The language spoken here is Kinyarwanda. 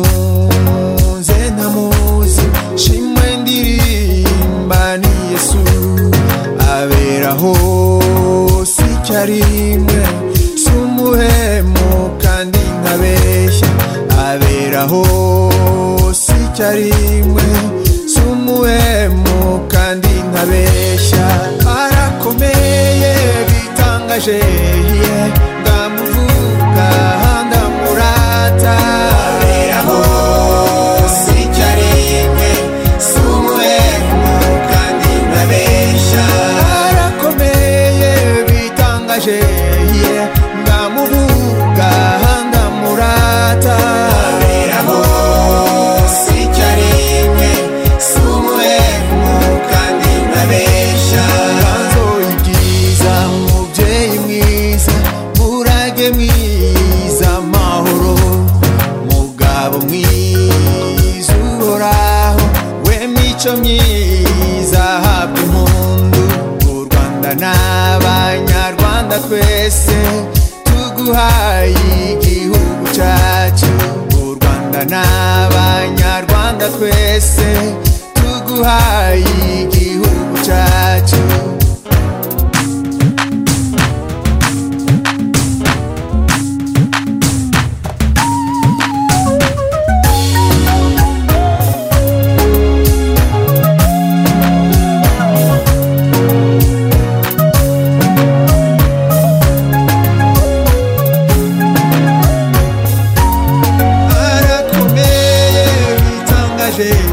mukunze ntamuzi shimwe ndirimba ni yesu aberaho si icyo ari rimwe si umuhemu kandi nkabeshya aberaho si icyo ari rimwe si umuhemu kandi nkabeshya arakomeye bitangaje ye ndamuvuga ndamurata aberaho si icyo ari rimwe si umuhemu kandi nkabeshya arakomeye bitangaje ye ndamuvuga ndamurata aberaho si icyo ari rimwe si umuhemu kandi nkabeshya nganzo ibyiza mubyeyi mwiza murage mwiza amahoro mugabo mwiza uhoraho we mico myiza habwa impundu u rwanda n'abanyarwanda twese tuguhaye igihugu cyacu u rwanda n'abanyarwanda twese tuguhaye igihugu cyacu arakomeye bitangaje